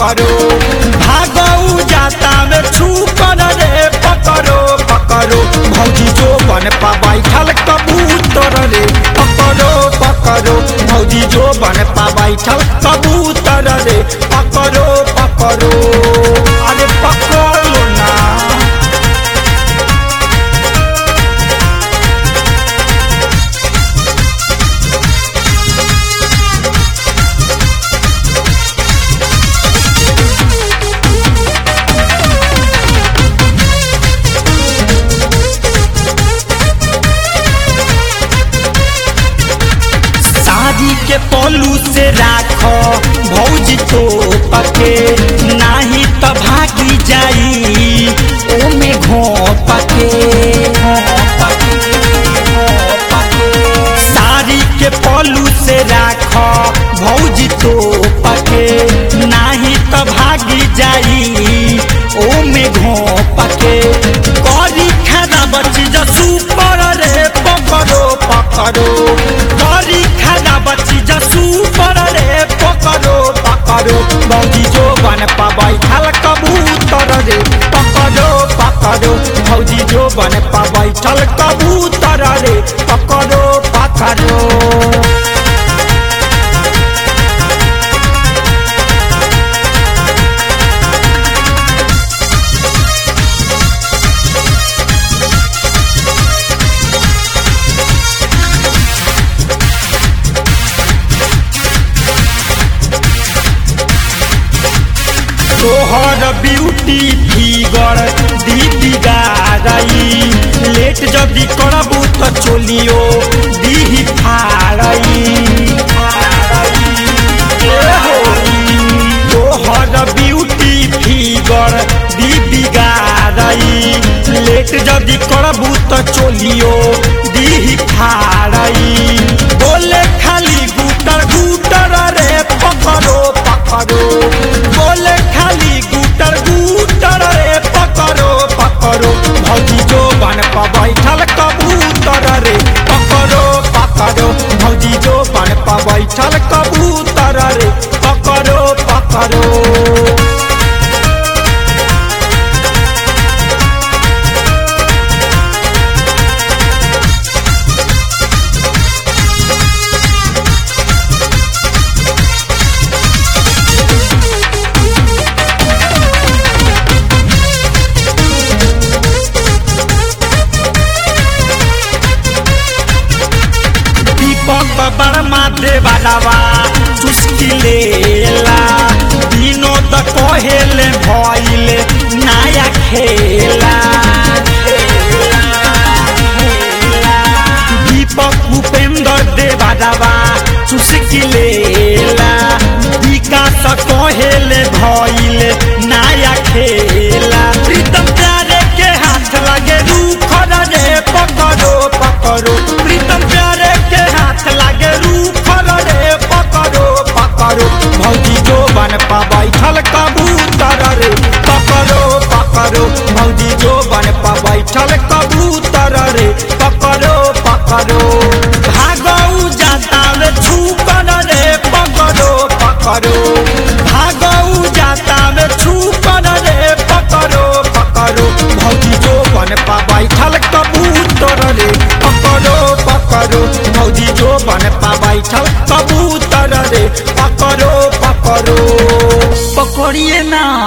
पकड़ो भागऊ जाता में छू कर रे पकड़ो पकड़ो भौजी जो बन पा बैठल कबूतर रे पकड़ो पकड़ो भौजी जो बन पा बैठल कबूतर रे पकड़ो पकड़ो अरे पकड़ लो ना शादी के पलू से राखो भौजी तो पके नाही त भागी जाई ओमे घोपके साड़ी के पलू से राखो भौजी तो पके नाही त भागी जाई ओमे घोपके करी खाना बची जसू पर रे पकड़ो पकड़ो करी खाना बची जसू पर रे पकड़ो पकड़ो भौजी जो बन पा बैठल कबूतर रे पकड़ो पकड़ो भौजी जो बन पा बैठल कबूतर रे पकड़ो पकड़ो तोहर ब्यूटी फिगर दीदी गारई लेट जदी करबू त चोलियो दीही फाड़ई तोहर ब्यूटी फिगर दीदी गारई लेट जदी करबू त चोलियो दीही फाड़ई बोले खाली गुटर गुटर रे पकड़ो पकड़ो बोले खाली गुटर गुटर रे पकड़ो पकड़ो भौजी जो बन पा बैठल कबूतर रे पकड़ो पकड़ो भौजी जो बन पा बैठल कबूतर रे पकड़ो पकड़ो दीपक बर्मा देवालावा चुस्की लेला विनोद कहेले भइले नया खेला दीपक भूपेंद्र देवालावा चुस्की लेला विकास कहेले भइले नया खेला प्रीतम प्यारे के हाथ लगे रूख रे पकड़ो पकड़ो प्रीतम प्यारे के हाथ लगे रूख रे पकड़ो पकड़ो भौजी जो बन पा बैठल कबूतर रे पकड़ो पकड़ो भौजी जो बन पा बैठल कबूतर रे पकड़ो पकड़ो भागऊ जाता रे छू कर रे पकड़ो पकड़ो भागऊ जाता रे छू कर रे पकड़ो पकड़ो भौजी जो बन पा बैठल कबूतर रे पकड़ो पकड़ो भौजी जो बन पा बैठल कबूतर रे पकड़ो पकड़ो पकड़िए ना